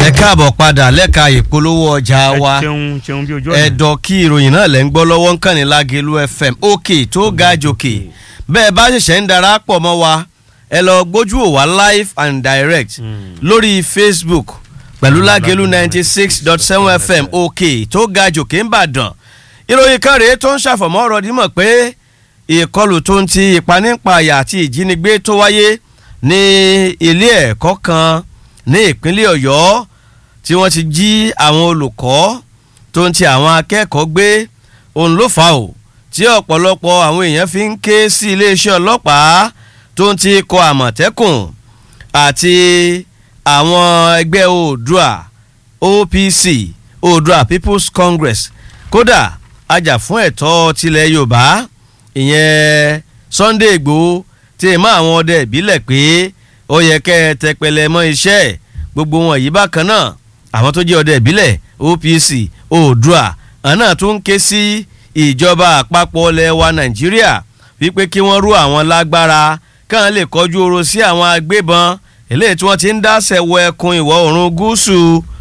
ẹ káàbọ̀ padà lẹ́ka ìpolówó ọjà wa ṣeun ṣeun bí ojú ọ̀nà. ẹ̀dọ̀ kí ìròyìn náà lẹ́ ń gbọ́ lọ́wọ́ ń kàn ní Lágelú FM òkè tó ga jòkè bẹ́ẹ̀ bá ṣẹ̀ṣẹ̀ ń darapọ̀ mọ́ wa ẹ lọ gbójú ò wá live and direct lórí Facebook pẹ̀lú Lágelú ninety six dot seven FM òkè tó ga jòkè ń bàdàn ìròyìn kan rèé tó ń ṣàfọ̀mọ́ ọ̀rọ̀ dímọ̀ pé ìkọlù tó ń ti ìpanípayà àti ìjínigbé tó wáyé ní ilé ẹ̀kọ́ kan ní ìpínlẹ̀ Ọ̀yọ́ tí wọ́n ti jí àwọn olùkọ́ tó ń ti àwọn akẹ́kọ̀ọ́ gbé òun ló fà ó tí ọ̀pọ̀lọpọ̀ àwọn èèyàn fi ń ké sí iléeṣẹ́ ọlọ́pàá tó ń ti kọ àmọ̀tẹ́kùn àti àwọn ẹgbẹ́ oòdùà OPC oòdùà People's Congress kódà ajàfún ẹ̀tọ́ tilẹ̀ Yorùbá ìyẹn Sunday Igboho tí ì mọ́ àwọn ọdẹ ìbílẹ̀ pé ó yẹ kẹ́ ẹ tẹpẹlẹ mọ́ iṣẹ́ gbogbo wọn yìí bákan náà àwọn tó jẹ́ ọdẹ ìbílẹ̀ OPC oòdùà àná tó ń ké sí ìjọba àpapọ̀ ilẹ̀ wa Nàìjíríà wípé kí wọ́n rú àwọn lágbára káwọn lè kọjú oro sí àwọn agbébọn eléyìí tí wọ́n ti ń dáṣẹ̀ wọ ẹkùn ìwọ̀ oòrùn gúúsù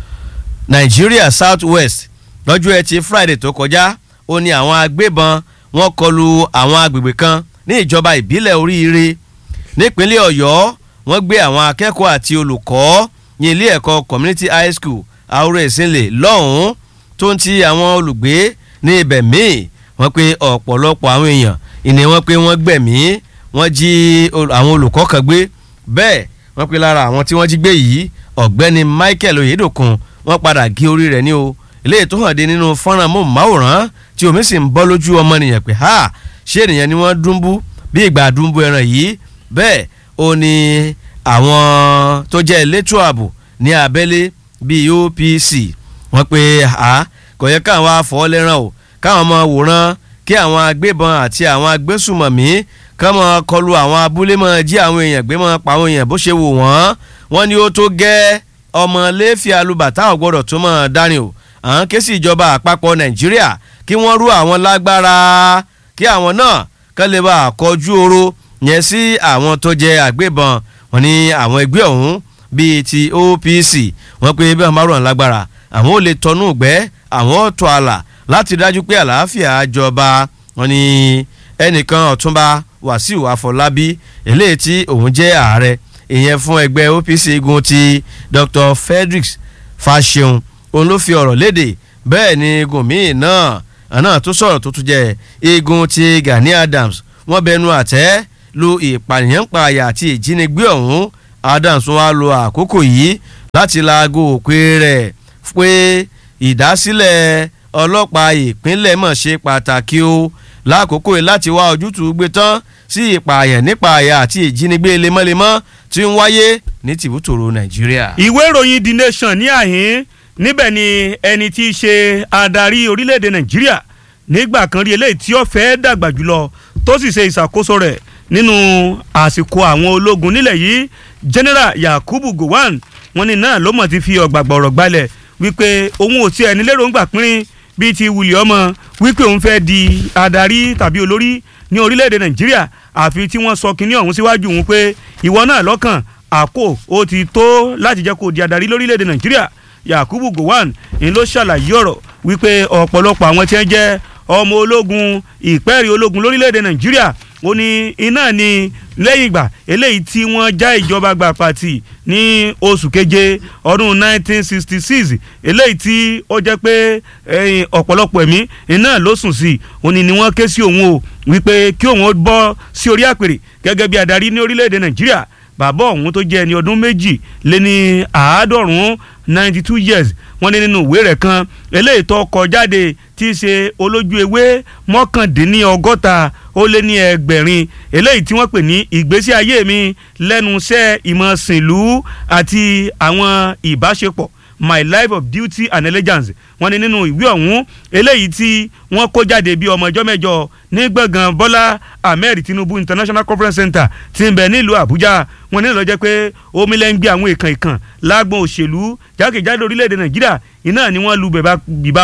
Nàìjíríà South West lọ́jọ́ ẹtì Friday tó kọjá ó ní àwọn agbébọn wọ́n kọlu àwọn agbègbè kan ní ìjọba ìbílẹ̀ oríire nípínlẹ̀ Ọ̀yọ́ wọ́n gbé àwọn akẹ́kọ̀ọ́ àti olùkọ́ ní ilé ẹ̀kọ́ community high school àwòrán ìsìnlẹ̀ lọ́hùn-ún tó ń ti àwọn olùgbé ní ibẹ̀ míì wọ́n pe ọ̀pọ̀lọpọ̀ àwọn èèyàn ìní wọ́n pe wọ́n gbẹ̀mí wọ́n jí àwọn olùkọ́ kan gbé bẹ́ẹ̀ wọ́n pe lára àwọn tí wọ́n jí gbé yìí ọ̀gbẹ́ni Michael Oyedokun wọ́n padà gé orí rẹ̀ ní o eléyìí tó hàn dé nínú fọ́nrán mọ́ọ̀máwòrán tí omi sì ń bọ́ lójú ọmọnìyàn pé ha ṣé ènìyàn ni wọ́n dúnbú bí ìgbà dúnbú ẹran yìí bẹ́ẹ̀ ó ní àwọn tó jẹ́ elétò ààbò ní abẹ́lé bíi OPC wọ́n pe ha kò yẹ káwọn afọ́ lẹ́ràn o káwọn máa wòran kí àwọn agbébọn àti àwọn agbésùmọ̀mí kán máa kọlu àwọn abúlé máa jí àwọn èèyàn gbé máa pa àwọn èèyàn bó ṣe wù wọ́n wọ́n ní ó tó gẹ́ ọmọ lẹ́fì alùbàtà ọ̀gbọ́dọ̀ tó máa dárin o àwọn ké sí ìjọba àpapọ̀ Nàìjíríà kí wọ́n rú àwọn lágbára kí àwọn náà kán lè bá àkọjú oró yẹn sí àwọn tó jẹ́ àgbébọn wọ́n ní àwọn ẹgbẹ́ ọ̀hún bíi ti OPC wọ́n pé bí wọ́n bá rọ̀ lágbára àwọn ò lè tọnú ìgbẹ́ àwọn ò tọ́ àlà láti dájú pé àlàáfíà jọba wọ́n ní ẹnìkan ọ̀túnba Wàsíù Àfọlábí eléyìí tí òun jẹ́ ààrẹ ìyẹn fún ẹgbẹ́ OPC igun ti Dr. Frederick Fasheun òun ló fi ọ̀rọ̀ léde bẹ́ẹ̀ ni igun míì náà àná tó sọ̀rọ̀ tó tún jẹ́ igun ti Gani Adams wọ́n bẹnu àtẹ́ lu ìpànìyàn pààyà àti ìjínigbé ọ̀hún Adams wá lo àkókò yìí láti laago òpè rẹ̀ pé ìdásílẹ̀ ọlọ́pàá ìpínlẹ̀ mọ̀ ṣe pàtàkì o lákòókò yìí láti wá ojútùú gbé tán sí ìpààyàn nípààyà àti ìjínigbé lemọ́lemọ́ tí ń wáyé ní tìbútòrò Nàìjíríà. ìwé ìròyìn The Nation ní àhín níbẹ̀ ni ẹni tí í ṣe adarí orílẹ̀-èdè Nàìjíríà nígbà kan rí eléyìí tí ó fẹ́ dàgbà jùlọ tó sì ṣe ìṣàkóso rẹ̀ nínú àsìkò àwọn ológun nílẹ̀ yìí General Yakubu Gowon wọ́n ní náà ló mọ̀ ti fi ọ̀gbàgbà ọ̀rọ̀ gbalẹ̀ wípé òun ò tiẹ̀ ní lérògbà pínrín bíi ti wùlì ọmọ wípé òun fẹ́ di adarí tàbí olórí ní orílẹ̀-èdè Nàìjíríà àfi tí wọ́n sọ kínní ọ̀hún síwájú òun pé ìwọ náà lọ́kàn àpò ó ti tó láti jẹ́ kó di adarí lórílẹ̀-èdè Nàìjíríà Yakubu Gowon ń ló ṣàlàyé ọ̀rọ̀ wípé ọ̀pọ̀lọpọ̀ àwọn tí wọ́n jẹ́ ọmọ ológun ìpẹ́ẹ̀rì ológun lórílẹ̀‐èdè nàìjíríà ó ní iná ni lẹ́yìn ìgbà eléyìí tí wọ́n já ìjọba gbà pàtì ní oṣù keje ọdún 1966 eléyìí tí ó jẹ́ pé ọ̀pọ̀lọpọ̀ ẹ̀mí iná ló sùn sí ó ní ni wọ́n ké sí òun o wípé kí òun bọ́ sí orí àpèrè gẹ́gẹ́ bí adarí ní orílẹ̀‐èdè nàìjíríà bàbá ọ̀hún tó jẹ́ ẹni ọdún méjì lé ní àádọ́rùn-ún ninety two years wọ́n ní nínú ìwé rẹ̀ kan eléyìí tó kọ jáde tí í ṣe olójú ewé mọ́kàndínlọ́gọ́ta ó lé ní ẹgbẹ̀rin eléyìí tí wọ́n pè ní ìgbésí ayé mi lẹ́nu iṣẹ́ ìmọ̀ sìnlú àti àwọn ìbáṣepọ̀ my life of duty and allegiance wọ́n ní nínú ìwé ọ̀hún eléyìí tí wọ́n kó jáde bí ọmọ ọjọ́ mẹ́jọ ní gbọ̀ngàn Bọ́lá Ahmed Tinubu International Conference Center tí ń bẹ nílùú Àbújá wọ́n ní ló jẹ́ pé omi lẹ́ ń gbé àwọn èèkàn ìkàn lágbọn òṣèlú jákèjádò orílẹ̀-èdè Nàìjíríà iná ni wọ́n lu bìbá o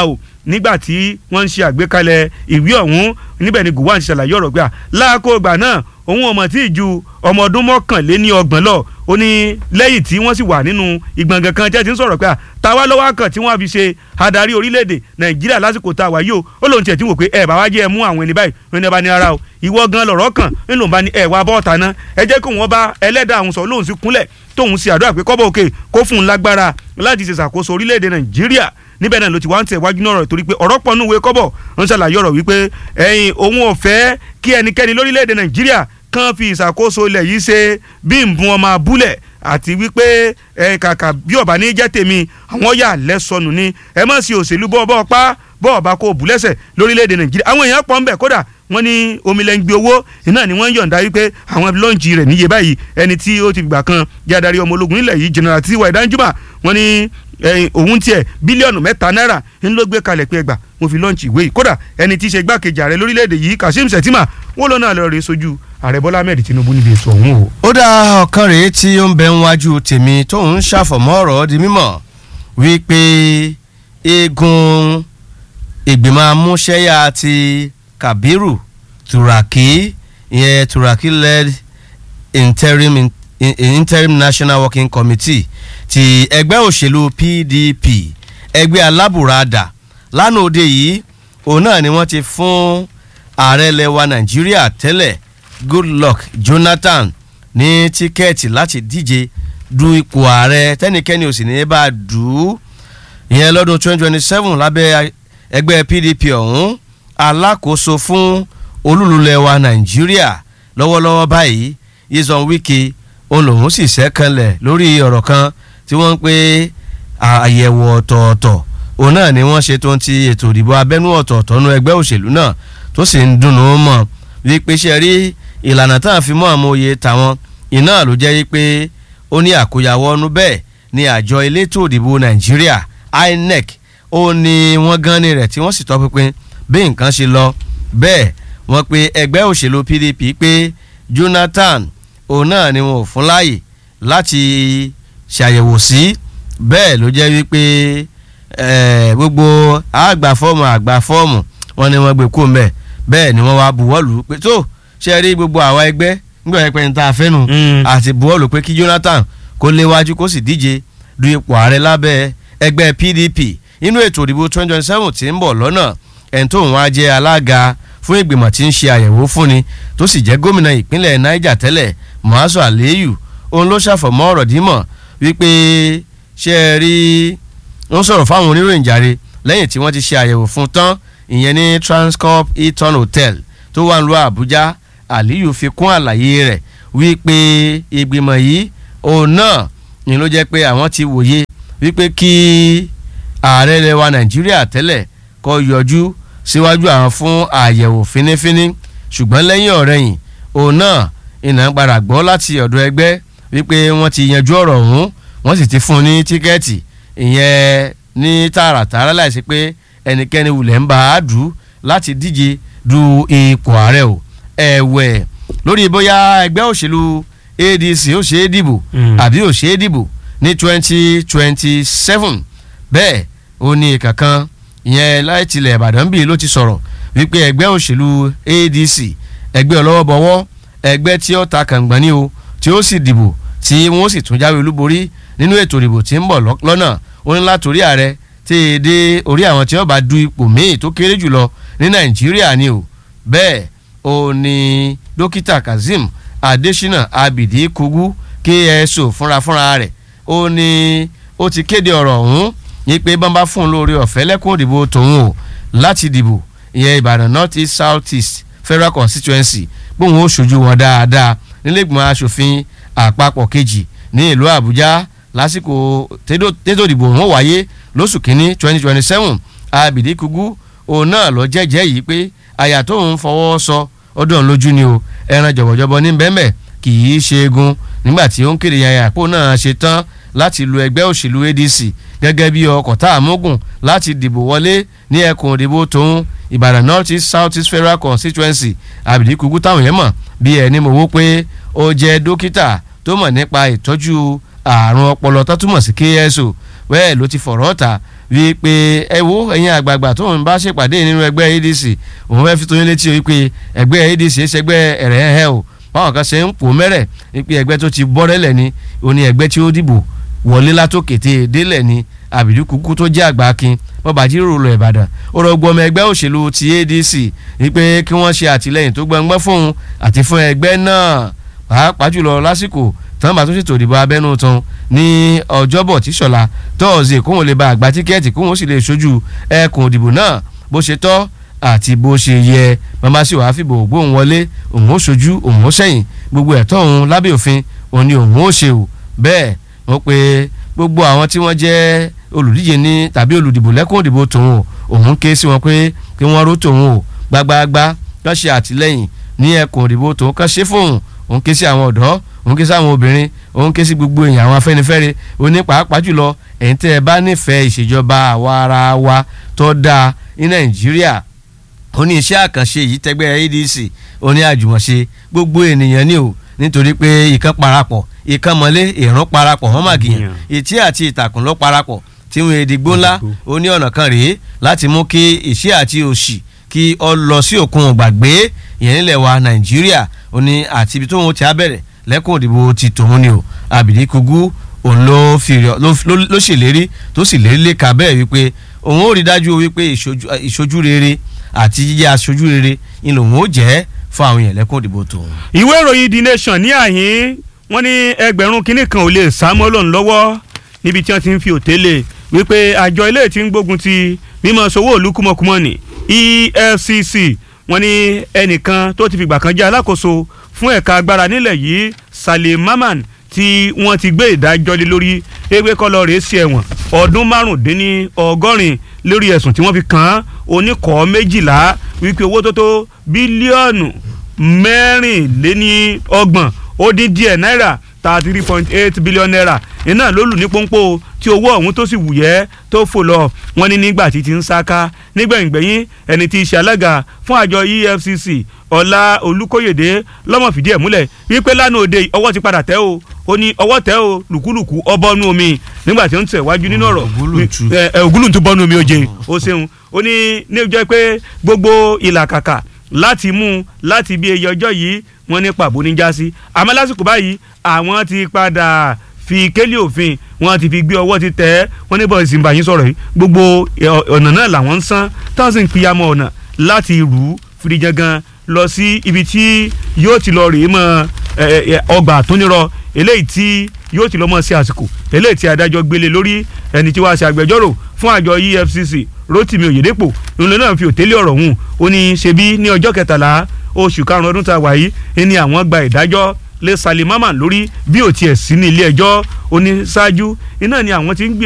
nígbà tí wọ́n ń ṣe àgbékalẹ̀ ìwé ọ̀hún níbẹ̀ ni Gowon ti ṣàlàyé ọ̀rọ̀ gbà láàkó ìgbà náà òun ọmọ tí ì ju ọmọ ọdún mọ́kànléní ọgbọ̀n lọ ó ní lẹ́yìn tí wọ́n sì wà nínú ìgbọ̀ngàn kan tí ẹ ti ń sọ̀rọ̀ pé táwa lọ́wọ́ kan tí wọ́n fi ṣe adarí orílẹ̀-èdè Nàìjíríà lásìkò tá a wà yìí o ó lóun tiẹ̀ tí wò pé ẹ bá wá jẹ́ ẹ mú àwọn ẹni báyìí ó ní ẹ bá ní ara o ìwọ gan lọ̀rọ̀ kan nínú òun bá ní ẹ wá bọ́ọ̀tà náà ẹ jẹ́ kí wọ́n bá ẹlẹ́dàá àwọn sọ lóun sì kúnlẹ̀ tóun sì àdúrà pé kọ́bọ̀ òkè kó fún un lágbára láti ṣe ṣàkóso orílẹ̀-èdè Nàìjíríà níbẹ̀ náà ló ti wá ń tẹ̀ wájú náà rẹ̀ torí pé ọ̀rọ̀ pọ̀ núwèé kọ́bọ̀ ń ṣàlàyé ọ̀rọ̀ wípé ẹ̀yin òun ò fẹ́ kí ẹnikẹ́ni lórílẹ̀‐èdè nàìjíríà kàn fi ìṣàkóso ilẹ̀ yìí ṣe bí nbun ọmọ abúlẹ̀ àti wípé ẹ kàkà bí ọba ní jẹ́ tèmi àwọn yà lẹ́sọnù ni ẹ má sí òṣèlú bọ́ ọba pa bọ́ ọba kó bù lẹ́sẹ̀ lórílẹ̀‐èdè nàìjíríà àwọn èèyàn pọ̀ ń bẹ̀ kódà wọ́n ní omilẹ́ngbẹ owó iná ni wọ́n ń yọ̀ǹda wípé àwọn lọ́ọ̀njì rẹ̀ níye báyìí ẹni tí ó ti gbà kan jẹ́ adarí ọmọ ológun nílẹ̀ yìí general tiwa ìdánjúmọ̀ wọ́n ní òun tiẹ̀ bílíọ̀nù mẹ́ta náírà ń ló gbé kalẹ̀ pé ẹgbà mo fi lọ́ọ̀nchì ìwé yìí kódà ẹni tí í ṣe igbákejì ààrẹ lórílẹ̀‐èdè yìí Kashim Shettima wọ́n lọ́nà àlọ́ rẹ̀ sojú ààrẹ Bọ́lá Ahmed Tinubu níbi ètò ọ̀hún o. ó dá ọ̀kan rèé tí ó ń bẹ níwájú tèmi tó ń ṣàfọ̀mọ́ ọ̀rọ̀ di mímọ̀ wípé eegun ìgbìmọ̀ amúṣẹ́yà ti Kabiru Turaki ìyẹn Turaki led interim in, in, interim national working committee ti ẹgbẹ́ òṣèlú PDP ẹgbẹ́ alábùradà lánàá òde yìí òun náà ni wọ́n ti fún ààrẹ lẹwa Nàìjíríà tẹ́lẹ̀ Goodluck Jonathan ní tíkẹ́ẹ̀tì láti díje du ipò ààrẹ tẹ́nikẹ́ni ò sì ní bá a dù ú ìyẹn lọ́dún 2027 lábẹ́ ẹgbẹ́ PDP ọ̀hún alákòóso fún olúlulẹ̀wà Nàìjíríà lọ́wọ́lọ́wọ́ báyìí Yeson Wike òun lòun sì ṣẹ́kànlẹ̀ lórí ọ̀rọ̀ kan tí wọ́n ń pè àyẹ̀wò ọ̀tọ̀ọ̀tọ̀ òun náà ni wọ́n ṣe tó ń ti ètò ìdìbò abẹ́nú ọ̀tọ̀ọ̀tọ̀ nú ẹgbẹ́ òṣèlú náà tó sì ń dùnnú mọ̀ wípé ṣe rí ìlànà tá à ń fi mọ́ àmọ́ oyè tàwọn iná ló jẹ́ wípé ó ní àkóyawọ́ ọdún bẹ́ẹ̀ ni àjọ elétò ìdìbò Nàìjíríà INEC ó ní wọ́n gan ni rẹ̀ tí wọ́n sì tọpinpin bí nǹkan ṣe lọ bẹ́ẹ̀ wọ́n pe ẹgbẹ́ òṣèlú PDP pé Jonathan òun náà ni wọn ò fún láàyè láti ṣàyẹ̀wò sí bẹ́ẹ̀ ló jẹ́ wípé gbogbo àgbà fọ́ọ̀mù àgbà fọ́ọ̀mù wọn ni wọ́n gbé kó mbẹ́ bẹ́ẹ̀ ni wọ́n wá buwọ́lù pé tó ṣe rí gbogbo àwa ẹgbẹ́ nígbà yẹn pé n ta fẹ́nu àti buwọ́lù pé kí Jonathan kó léwájú kó sì díje du ipò ààrẹ lábẹ́ ẹgbẹ́ PDP inú ètò ìdìbò twenty twenty seven tí ń bọ̀ lọ́nà ẹni tó ń wá jẹ́ alága fún ìgbìmọ̀ tí ń ṣe àyẹ̀wò fúnni tó sì jẹ́ gómìnà ìpínlẹ̀ Niger tẹ́lẹ̀ Muazu Aliyu òun ló ṣàfọ̀mọ́ ọ̀rọ̀ dímọ̀ wípé ṣe é rí ń sọ̀rọ̀ fáwọn oníròyìn jàre lẹ́yìn tí wọ́n ti ṣe àyẹ̀wò fún tán ìyẹn ní Transcorp Hilton Hotel tó wà ń lọ Àbújá Aliyu fi kún àlàyé rẹ̀ wípé ìgbìmọ̀ yìí òun náà ni ló jẹ́ pé àwọn ti wòye wípé kí ààrẹ ilẹ̀ wa Nàìjíríà tẹ́lẹ̀ kó yọjú síwájú àwọn fún àyẹ̀wò fínífíní ṣùgbọ́n lẹ́yìn ọ̀rẹ́yìn òun náà ìnà padà gbọ́ láti ọ̀dọ̀ ẹgbẹ́ wípé wọ́n ti yanjú ọ̀rọ̀ ọ̀hún wọ́n sì ti fún un ní tíkẹ́ẹ̀tì ìyẹn ní tààràtààrà láìsí pé ẹnikẹ́ni wulẹ̀ ń bá a dù láti díje du ipò ààrẹ o ẹ̀wẹ̀ lórí bóyá ẹgbẹ́ òṣèlú ADC ó ṣe é dìbò àbí ó ṣe é dìbò ní twenty twenty seven bẹ́ẹ̀ ó ní kankan ìyẹn láì tilẹ̀ Ìbàdàn bíi ló ti sọ̀rọ̀ wípé ẹgbẹ́ òṣèlú ADC ẹgbẹ́ ọlọ́wọ́bọwọ́ ẹgbẹ́ tí ó ta kàngbọ́n ní o tí ó sì dìbò tí wọ́n sì tún jáwé olúborí nínú ètò ìdìbò tí ń bọ̀ lọ́nà ó ní látòrí ààrẹ tí e dé orí àwọn tí ó bá du ipò míì tó kéré jùlọ ní Nàìjíríà ni o bẹ́ẹ̀ ó ní dókítà Kazeem Adesina Abidi Kugu KSO fúnra fúnra rẹ̀ ó ní ó ti kéde ọ̀rọ̀ ọ̀hún ní pé bọ́n bá fún un lórí ọ̀fẹ́ lẹ́kùn òdìbò tòun o láti dìbò ìyẹn Ìbàdàn North East South East Federal Constituency bóun ó ṣojú wọn dáadáa nílẹ̀gbọ̀n aṣòfin àpapọ̀ kejì ní ìlú Àbújá lásìkò tètò ìdìbò wọn wáyé lóṣù kínní twenty twenty seven Abidi Kugu òun náà lọ jẹ́jẹ́ yìí pé àyà tóun fọwọ́ sọ ọdún lójú ni o ẹran jọ̀bọ̀jọ̀bọ̀ ní bẹ́ẹ̀mẹ̀ kì í ṣe egun nígbà tí ó ń kéde yàyà àpò náà ṣe tán láti lu ẹgbẹ́ òṣèlú ADC gẹ́gẹ́ bí ọkọ̀ tá a mógùn láti dìbò wọlé ní ẹkùn ìdìbò tóun Ìbàdàn North East South East Federal Constituency Abidi Kugu táwọn yẹn mọ̀ bí ẹni mọ̀ wó pé ó jẹ́ dókítà tó mọ̀ nípa ìtọ́jú àrùn ọpọlọ tó túmọ̀ sí KSO bẹ́ẹ̀ ló ti fọ̀rọ̀ ta wípé ẹ wo ẹ̀yin àgbààgbà tóun bá ṣèpàdé nínú ẹgbẹ́ adc òun fẹ́ fi tóyún létí o wípé ẹgbẹ́ adc ṣẹgbẹ́ ẹ̀rẹ́ ẹ̀hẹ́ o báwọn kan ṣe ń pò mẹ́rẹ̀ wípé ẹgbẹ́ tó ti bọ́rẹ́lẹ̀ ni òní ẹgbẹ́ tí ó dìbò wọlé látòkété délẹ̀ ni àbìdí kúkú tó jẹ́ àgbà kin bọ́ba jíròrò lọ ìbàdàn ó rọ gbọmọ ẹgbẹ́ òṣèlú ti adc wípé kí wọ́n ṣe àtìlẹ́yìn tó gbọngbọ́n fóun àti fún ẹgbẹ́ náà pàápàá jùlọ lásìkò tán bá tún ṣètò ìdìbò abẹ́nú tán ní ọjọ́bọ̀ tíṣọ̀la tọ́ọ̀sì kóun lè ba àgbà tíkẹ́ẹ̀tì kóun sì lè ṣojú ẹkùn ìdìbò náà bó ṣe tọ́ àti bó ṣe yẹ màmá sì wàá fìbò gbóhùn wọlé òun ó ṣojú òun ó ṣẹ̀yìn gbogbo ẹ̀tọ́ òun lábẹ́ òfin òun ni òun ó ṣe o bẹ́ẹ̀ wọ́n pe gbogbo àwọn tí wọ́n jẹ́ olùdíje ní tàbí olùdìbò lẹ́kùn ìdìbò tòun o òun ké sí wọn pé kí wọ́n ró tòun o gbágbáágbá kán ṣe àtìlẹ́yìn ní ẹkùn ìdìbò tòun kán ṣe fóun òun ké sí àwọn ọ̀dọ́ òun ké sí àwọn obìnrin òun ké sí gbogbo èèyàn àwọn afẹ́nifẹ́re òní pàápàá jùlọ ẹ̀yin tẹ́ ẹ bá nífẹ̀ẹ́ ìṣèjọba àwa ara wa tó dáa ní nàìjíríà ó ní iṣẹ́ àkànṣe yìí tẹ́gbẹ́ adc ó ní àjùmọ̀ṣe gbogbo ènìyàn ní o nítorí pé ìkan parapọ̀ ìkan mọ́lé ìrún parapọ̀ wọ́n màgìyàn ìtí àti ìtàkùn ló parapọ̀ tí wọn èdìgbò ńlá ó ní ọ̀nà kan rèé láti mú kí ìṣẹ́ àti òṣì kí ọ lọ sí òkun gbàgbé ìyẹn nílẹ̀ wa nàìjíríà ó ní àti ibi tóun ti á bẹ̀rẹ̀ lẹ́kùn òdìbò ti tòun ni o àbìdí kugu òun ló fi ló ṣèlérí tó sì lérí léka bẹ́ẹ̀ wípé òun ó rí dájú wípé ìṣojú rere àti jíjẹ́ aṣojú rere ni lòun ó jẹ́ fún àwọn èèyàn lẹ́kùn òdìbò tòun. ìwé ìròyìn the nation ní àhín wọ́n ní ẹgbẹ̀rún kínní kan ò lè sá mọ́ lòun lọ́wọ́ níbi tí wọ́n ti ń fi òtélè wípé àjọ ilé tí ń gbógun ti mímọ sowó òlu kúmọkúmọ ní EFCC wọ́n ní ẹnìkan tó ti fìgbà kan jẹ́ alákòóso fún ẹ̀ka agbára nílẹ̀ yìí Salim Maman tí wọ́n ti gbé ìdájọ́ lé lórí ewé kọ́lọ́ rèé sí ẹ̀wọ̀n ọdún márùndínní ọgọ́rin lórí ẹ̀sùn tí wọ́n fi kàn án oníkọ̀ọ́ méjìlá wípé owó tó tó bílíọ̀nù mẹ́rìnléní ọgbọ̀n ó dín díẹ̀ náírà thirty three point eight billion naira iná ló lù ní pọ́npọ́ tí owó ọ̀hún tó sì wùyẹ́ tó fò lọ wọ́n ní nígbà tí ti ń sáká nígbẹ̀yìngbẹ̀yìn ẹni tí í ṣe alága fún àjọ EFCC ọlá olùkóyèdè lọ́mọ fìdí ẹ̀ múlẹ̀ wípé lánàá òde ọwọ́ ti padà tẹ́ o ó ní ọwọ́ tẹ́ o lùkúlùkù ọbọ̀nú omi nígbà tí ó ń tẹ̀ wájú nínú ọ̀rọ̀ ògúlùntún bọ́nú omi oje ó ṣeun ó ní ní ọjọ́ pé gbogbo ìlàkàkà láti mú láti bí eye ọjọ́ yìí wọ́n ní pàbó ní jásí àmọ́ lásìkò báyìí àwọn ti padà fi kélé òfin wọ́n ti fi gbé ọwọ́ ti tẹ̀ ẹ́ wọ́n ní bọ́ọ̀sì ìbàyín sọ̀rọ̀ yìí gbogbo ọ̀nà náà làwọn ń san táwọn sì ń piyamọ́ ọ̀nà láti rú fìdíjangan lọ sí ibi tí yóò ti lọ rèé mọ́ ọgbà àtúnirọ eléyìí tí yóò ti lọ mọ́ sí àsìkò eléyìí tí adájọ́ gbélé lórí ẹni tí wàá ṣe agbẹjọ́rò fún àjọ EFCC Rotimi Oyedepo lónìí náà fi òtélé ọ̀rọ̀ hùn ó ní ṣebí ní ọjọ́ kẹtàlá oṣù karùn-ún ọdún tá a wà yìí ẹni àwọn gba ìdájọ́ lé Salim Maman lórí bí ò tiẹ̀ sí ní ilé ẹjọ́ ó ní ṣáájú iná ni àwọn ti ń gbé